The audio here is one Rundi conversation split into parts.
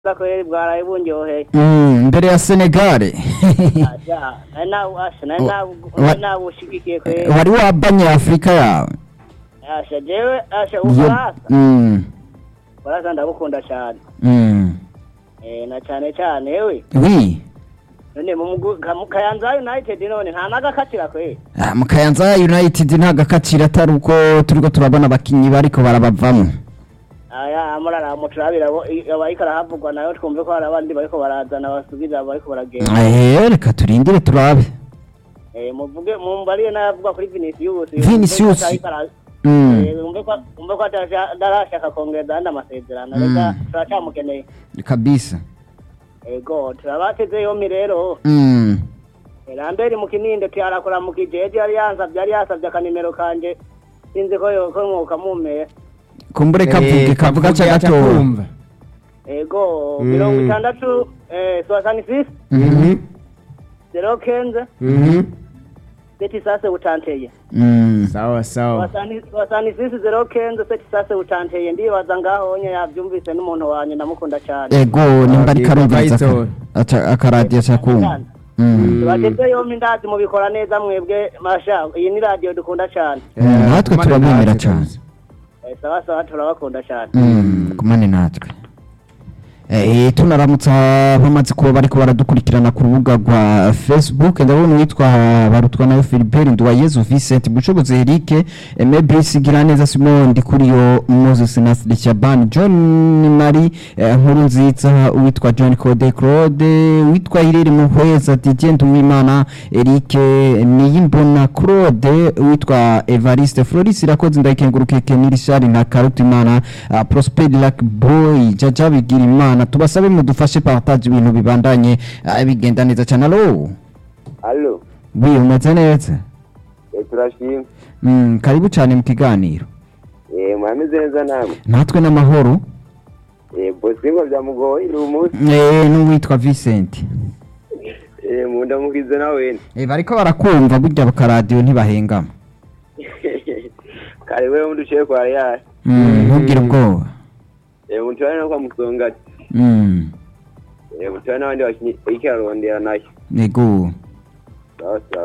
kweli bwaraye bunyoheye Mm, imbere ya senegare aja nari nawe asha nari nawe wa- nari nawe ushigikiye kweli wari wabanye afurika yawe asha jewe asha Iyo- ufaransa Mm, ufaransa ndabukunda cyane mm. eh na cyane cyane ewe wi none mu mugu- ka- mu kayanza united none nta nagakatira kweli Ah, mu kayanza united nta gakaciro atari uko turiko turabona abakinyi bariko barabavamo aya amurara muturabira abariko arahavugwa nayo twumve ko hari abandi bariko barazana basubira bariko baragenda Eh, reka turindire turabe eh muvuge mumbariye n'ayavuga kuri Vinicius Vinicius. Ariko ara- Mm, Eh, umve ko umve ko atasha- atarashaka kongereza andi amasezerano reka Mm. turacyamukeneye kabisa ego turabateze yombi rero Mm, Eh, ramberi mu kininde tuyarakora mu kijeje yari yansavye yari yasavye akanimero kanje sinzi ko yoko mwoka mumeye kumbure kavuge kavuga ca gatoya kumva ego Mm. mirongo itandatu eh, soixante six Mhm, zero kenze Mhm. seti sase utanteye mm. sawa sawa soixante six zero kenze seti sase utanteye ndibaza ngaho nye yavyumvise n'umuntu wanje ndamukunda cane ego nimba ariko Ah, arumviriza aka- Vital. aca- akaradiyo aca kumva Mm. tubateze yombi ndazi mubikora neza mwebwe masha iyi ni radiyo dukunda cane Mm, natwe kumane turabemera natwe cane kabisa. Eh, sawa sawa turabakunda cane Mm, kumane natwe Eh, tunaramutsa bamaze kuba bariko baradukurikirana ku rubuga rwa facebook ndabona uwitwa barutwa nayo philibert nduwayezu vincent bushobozi eric emebisi giraneza simon ndikuriyo moses nasiri shaban john mari eh, nkuru nziza uwitwa john code claude uwitwa hirere muhweza didier nduwimana eric niyimbona claude uwitwa evariste floris irakoze ndayikengurukeke nirishari na karutimana uh, prosper lac boy jaja bigira imana tubasabe mudufashe partage ibintu bibandanye uh, bigenda neza cyane alo Allo, wi umeze neza eh, turashimye. mm, karibu cyane mu kiganiro Eh, mwameze neza namwe. natwe n'amahoro Eh, bosingo byamugoye uyu munsi. eh, n'uwitwa Vincent Eh, mundamukize nawe. eh, bariko barakumva burya bakaradiyo ntibahengama Kare wewe mudushiye kwa Real. mm, ntugire ubwoba Eh, mutwana no kwa Musongati. mm, Eh, mutwana n'abandi bakinyi ikirarondera nayo. ego Sawa sawa.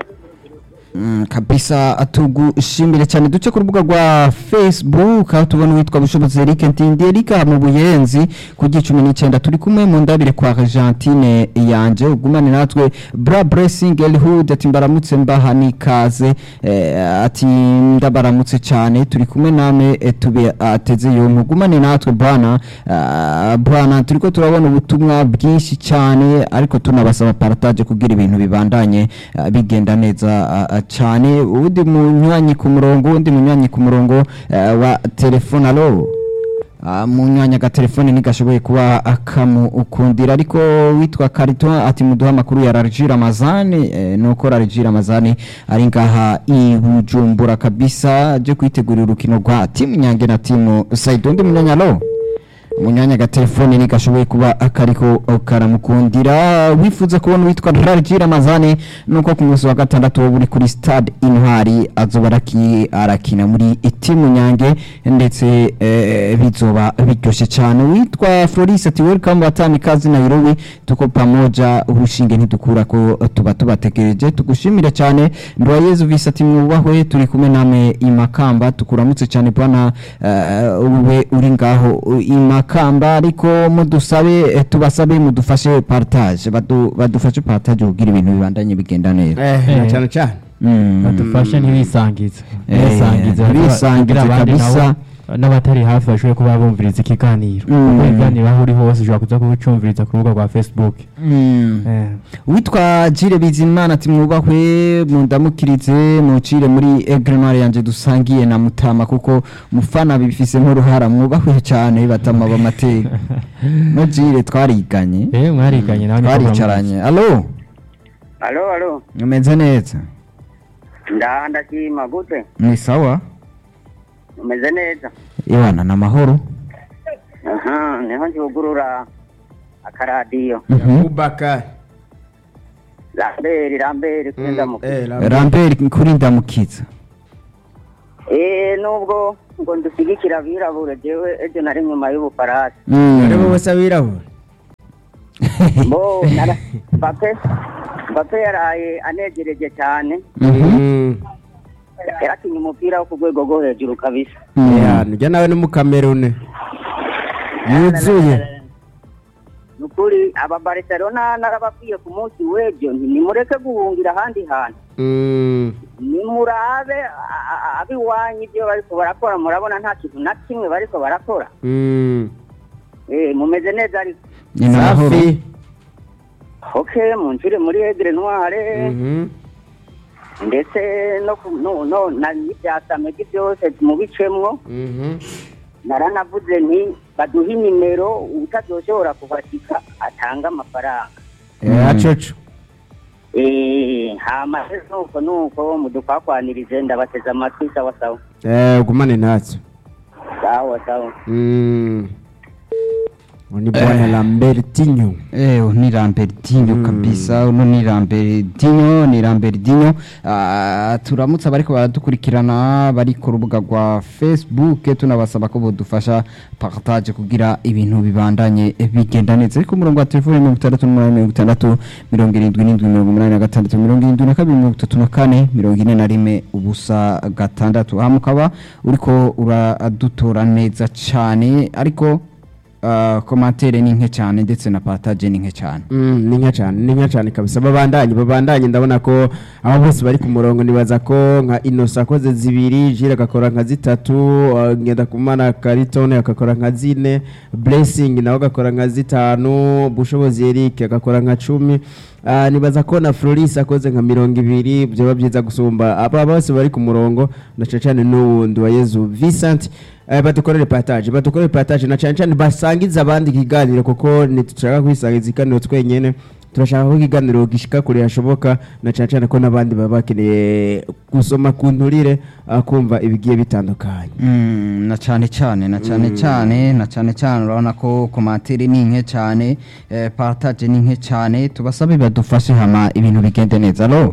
Mm, kabisa tugushimire cyane duce ku rubuga rwa facebook aho tubona uwitwa bushobozi eric ntindi eric aha mu buyenzi ku gicumi n'icyenda turi kumwe mu ndabire kwa argentine yanje ugumane natwe bra blessing elhood ati mbaramutse mbaha n'ikaze eh, ati ndabaramutse cyane turi kumwe namwe eh, tube ateze yo mugumane natwe bwana ah, bwana turiko turabona ubutumwa bwinshi cyane ariko tunabasaba partage kugira ibintu bibandanye ah, bigenda neza ah, ah, cyane uwundi munywanyi ku murongo uwundi munywanyi ku murongo eh, wa telefone alo Ah, munywanyi agatelefone ntigashoboye kuba akamukundira ariko witwa karito ati muduha amakuru ya rarji ramazani eh, nuko rarji ramazani ari ngaha i bujumbura kabisa aje kwitegurira urukino rwa timu nyange na timu saidi undi munyanya alo umunyanya agatelefone ntigashoboye kuba akariko karamukundira wifuza kubona uwitwa rarji ramazani nuko ku munsi wa gatandatu wo uri kuri stade intwari azoba araki- arakina muri timu nyange ndetse eh, bizoba biryoshye cyane witwa floris ati welcome watani kazi nairobi tuko pamoja urushinge ntidukura ko tuba tubategereje tugushimire cyane ndwayezu visi ati mwubahwe turi kumwe namwe imakamba tukuramutse cyane bwana eh, ube uri ngaho imakamba ariko mudusabe eh, tubasabe mudufashe partage badu, badufashe partage kugira ibintu bibandanye bigenda neza eh na cyane cyane Mm. badufashe ntibisangize Eh, bisangize ntibisangize kugira abandi kabisa. nabo n'abatari hafi bashobore kuba bumviriza ikiganiro Mm. kuko ibiganiro aho uri hose ushobora kuza kubicyumviriza ku rubuga rwa facebook Mm. Eh, witwa jire bizimana ati mwubahwe mundamukirize mucire muri egrenware yanjye dusangiye na mutama kuko mufana bifise nk'uruhara mwubahwe cyane batama bamateka no jire twariganye eh mwariganye nawe niko twaricaranye alo Allo, allo. umeze neza Nda ndashima gute? ni sawa Umeze neza. iwana na mahoro Aha, niho njugurura akaradiyo. Mhm. Abubakar rambere rambere kuri ndamuka eh Lambert. rambert kuri ndamukiza eh nubwo ngo ndushyigikira abirabura jewe ejo nari nyuma y'ubufaransa Mm. Ari wowe se abirabura bo nara- Mbappe Mbappe yaraye anegereje cyane Mhm. yarakinye umupira wo ku rwego rwo hejuru kabisa Mm. ya nujya nawe ni mu kamerune yuzuye ni ukuri aba Barcelona narababwiye ku munsi w'ejo nti nimureke guhungira ahandi hantu Mm, nimurabe a- a- abiwanyu ibyo bariko barakora murabona nta kintu na kimwe bariko barakora mm. Eh, mumeze neza ariko ni amahoro safi okay munshire muri Aigle Noire Mhm. ndetse no ku- no no na n'ibyasamegi byose mubicemwo Mhm. naranavuze nti baduhe nimero utazoshobora kuhashika atanga amafaranga Eh, acoco Eh, hama rero nuko nuko mudukwakwanirize ndabateze amatwi sawa sawa Eh, ugumane natso sawa sawa Mm. ni bwana lambertinho Eh, ni Lambertinho Mm. kabisa uno ni Lambertinho ni Lambertinho Ah, turamutse abariko baradukurikirana bari ku rubuga rwa Facebook tunabasaba ko bodufasha partage kugira ibintu bibandanye bigenda neza ariko umurongo wa telefone mirongo itandatu n'umunani mirongo itandatu mirongo irindwi n'indwi mirongo umunani na gatandatu mirongo irindwi na kabiri mirongo itatu na kane mirongo ine na rimwe ubusa gatandatu aha mukaba uriko uradutora neza cane ariko Uh, komantere ni nke cyane ndetse na partage ni nke cyane Mm, ni nka cyane ni nka cyane kabisa babandanye babandanye ndabona ko abo bose bari ku murongo nibaza ko nka Innocent akoze zibiri Jire agakora nka zitatu uh, Ngendakumana Karitone agakora nka zine Blessing nawe agakora nka zitanu Bushobozi Eric agakora nka cumi Uh, nibaza ko na Floris akoze nka mirongo ibiri byaba byiza gusumba aba bose bari ku murongo na cyane cyane n'uwundi wa Yezu Vincent eh, badukorere partage badukorere partage na cyane cyane basangiza abandi ikiganiro kuko ntitushaka kwisangiza ikiganiro twenyene turashaka ko ikiganiro gishika kure hashoboka na cyane cyane ko n'abandi baba bakeneye gusoma ku nturire uh, kumva ibigiye bitandukanye Mm, na cyane cyane na cyane cyane na cyane cyane urabona ko komantere ni nke cyane eh, partage ni nke cyane tubasabe badufashe hama ibintu bigende neza alo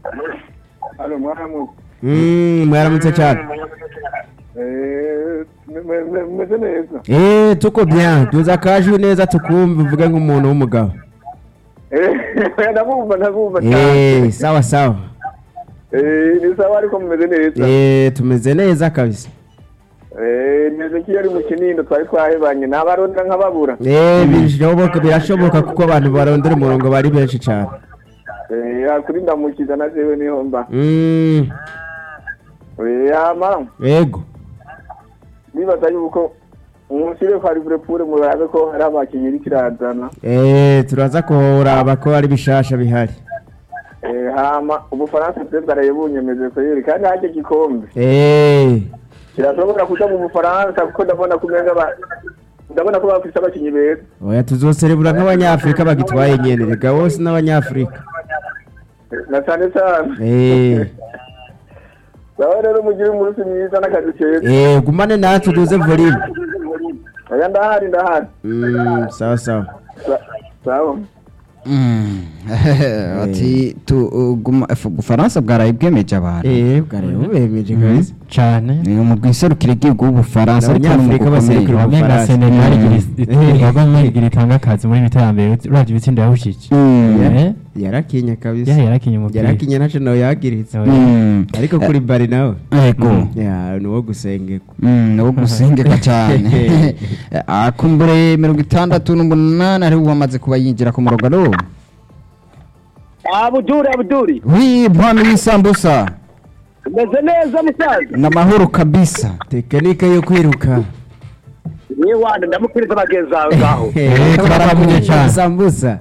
Alo mwaramu Mm, mwaramutse cyane eh me- me- me- meze neza eh tuko bien tuza kajwi neza tukumva uvuge nk'umuntu w'umugabo eh ndabumva ndabumva eh cyane sawa sawa eh ni sawa ariko mumeze neza eh tumeze neza kabisa eh neze ko iyo ari mu kinindo twari twahebanye n'abaronda nk'ababura eh birashoboka birashoboka kuko abantu barondera umurongo bari benshi cyane eh hakuri ndamukiza na jewe niho mba mm, eh hama yego nibaza yuko umusire kwa Liverpool murabe ko hari abakinnyi iri kirazana eh turaza kuraba ko ari bishasha bihari eh hama ubufaransa bwe bwarayebunyemeje ko yeri kandi hajye gikombe eh kirashobora kuja mu bufaransa kuko ndabona kumenga ba ndabona ko bafise abakinnyi beza oya tuzoserebura nk'abanyafurika bagitwaye nyene rega bose n'abanyafurika na cyane cyane eh Sawa rero mugire umunsi mwiza n'akazi keza eh gumane natwe duze volume oya ndahari ndahari mm, sawa sawa Sa- sawa Mm, ati tu uh, guma- fu- Bufaransa bwaraye bwemeje abantu eh bwari bubemeje kabisa cyane ni mu bwiserukire bw'igihugu w'Ubufaransa ariko Abanyafurika n'umugwi ukomeye. baserukira wamenga Ubufaransa. senegal Mm. igira igira itanga akazi muri iterambere uravye ibitsindo yahushije Mm, Eh, yarakinye kabisa yahe yarakinye umupira yarakinye ntaco nawe yagiritse mm, ariko kuri bari nawe ego ya ni uwo gusengerwa Mm, ni uwo gusengeka cyane akumbure mirongo itandatu n'umunani ariwe wamaze kuba yinjira ku murongo alo abuduri abuduri wi mpano y'isambusa meze neza musaza ni amahoro kabisa tekinike yo kwiruka ni wanda ndamukiriza abagenzi bawe ngaho Eh, twaramuye cyane. sambusa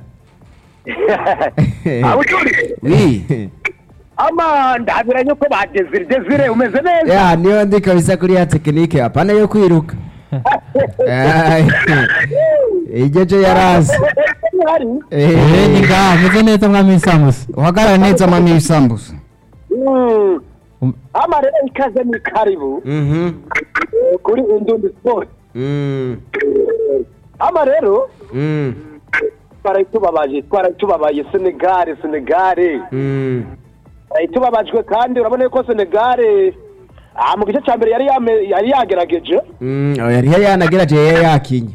abuduri wi ama ndabiranye ko badezire desire umeze neza ya niyo ndi kabisa kuri ya tekinike apana yo kwiruka Ay, igeje yarazi hari Eh, ni ngaha meze neza mwami w'isambusa uhagarare neza mami y'isambusa Mm. Um- ama rero ikaze ni karibu Mhm. eh, kuri indundi sport Mm. ama rero Mm. twarayitubabaje twarayitubabaye senegare senegare Mm. tubabajwe kandi urabona ko senegare ah, mu gice cya mbere yari yame- yari yagerageje Mm. Oh, yari yanagerageje yari yakinye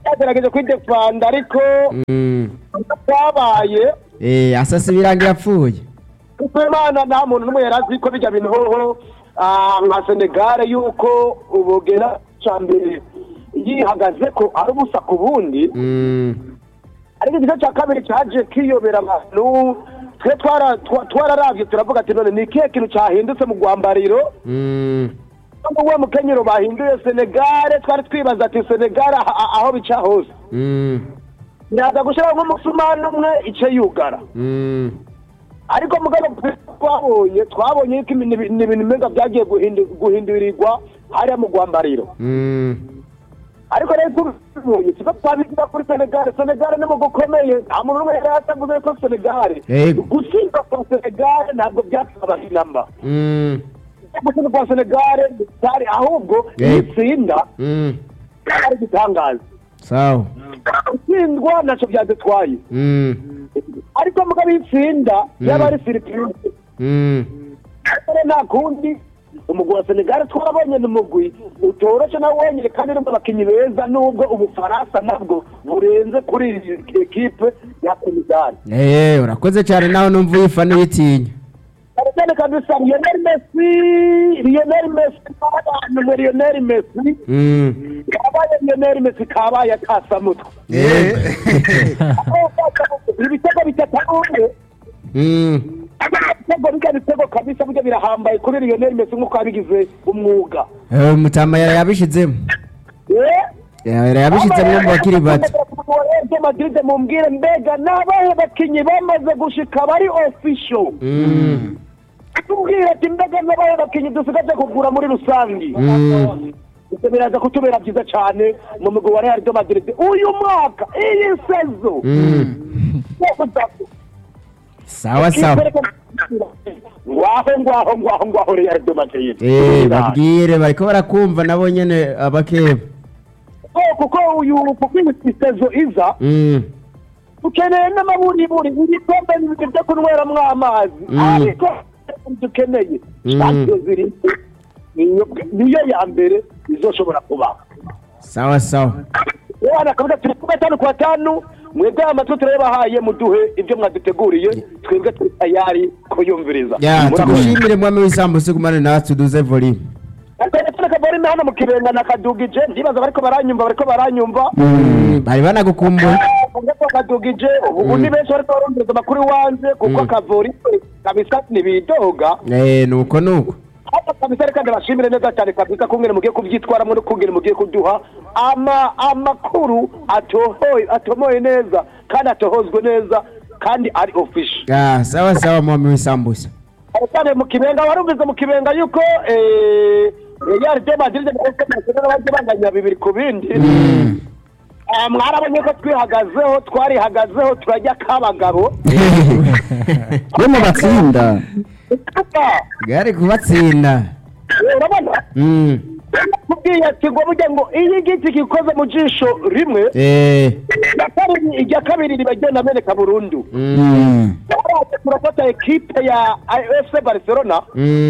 yagerageje kwidefanda ariko Mm. byabaye Eh, asasa ibirango yapfuye kuko imana nta muntu n'umwe yari azi ko bijya bintu hoho ah, nka senegare yuko ubugera cya mbere yihagaze ko ari ubusa ku bundi Mm. ariko igice cya kabiri cyaje kiyobera abantu twe twara- twa- twararavye turavuga ati none ni ikihe kintu cyahindutse mu rwambariro Mm. nubwo uwo mukenyero bahinduye senegare twari twibaza ati senegare aha- aha- aho bica hose Mm. biraza gushyiraho nk'umusumani umwe ice yugara Mm. ariko mugabo twabonye twabonye yuko ibi- ni ni ibintu mbega byagiye guhindu- guhindurirwa hariya mu rwambariro Mm. ariko rero tubibonye tuba twabigira kuri senegare senegare ni mu gukomeye nta muntu n'umwe yari yatavuze ko senegare Yego. gutsinda kwa senegare ntabwo byatwaba inamba Mm. gutsinda kwa senegare bitari ahubwo Yego. itsinda Mm. ari igitangaza sawa gutsindwa ntacyo byadutwaye Mm. ariko mugabo itsinda yaba ari siripurize Mm. rero nta kundi umugwi wa senegali twabonye ni umugwi utoroshe nawe wenyine kandi urimo abakinnyi beza nubwo ubufaransa nabwo burenze kuri iyi ekipe ya senegali Eh, urakoze cyane nawe numva uyifana uyitinya cyane cyane kabisa lionel messi lionel messi kabaye lionel messi Mm. kabaye lionel messi kabaye akasamutwe ibitego bitatu umwe Mm. ibitego bijya bitego kabisa bijya birahambaye kuri lionel messi nk'uko yabigize umwuga Eh, mutama yari yabishizemo Eh? yari yabishizemo mu bakiri bato Real Madrid mumbwire mbega n'abahe bakinyi bamaze gushika bari official Mm. tubwire ati mbega n'abahe bakinyi dusigaje kugura muri rusangi Mm. ibyo biraza kutubera byiza cyane mu mugwi wa Real de Madrid uyu mwaka iyi sezo Mm. sawa sawa ngwaho ngwaho ngwaho ngwaho Real de Madrid Eh, babwire bariko barakumva nabo nyene abakeba Oh, kuko uyu kuko iyi sezo iza Mm. dukeneye n'amaburiburi ibikombe bibiri byo kunyweramo amazi Mm. ariko dukeneye Mm. champions ziri niyo niyo ya mbere izoshobora kubaho sawa sawa wana akavuga turi ku gatanu ku batanu mwebwe amatwi turayabahaye muduhe ibyo mwaduteguriye twebwe turi tayari kuyumviriza ya Murakoze. tugushimire mwami w'isambusa gumane natwe tuduze volume telefone kavorime hano mu kibenga na kadugije ndibaza bariko baranyumva bariko baranyumva bari banagukumbuye ngako kadugije ubu ni benshi bariko barumviriza amakuru iwanje kuko akavorime kabisa ntibidoga Eh, nuko nuko hapa kabisa reka ndabashimire neza cyane kabisa kungene mugiye kubyitwaramo no kungene mugiye kuduha ama amakuru atohoye atomoye neza kandi atohozwe neza kandi ari official Ah, sawa sawa mwami w'isambusa Cyane cyane mu kibenga warumvize mu kibenga yuko eh Real de Madrid baje banganya bibiri ku bindi Ah, mwarabonye ko twihagazeho twarihagazeho turajya kabagabo yo mu batsinda gari kubatsinda urabona Mm. kubwiye ati ngo burya ngo iyo igiti gikoze mu jisho rimwe Eh. irya kabiri- irya kabiri riba ryenda ameneka burundu Mm. Mm. turafata ekipe ya AFC Barcelona Mm.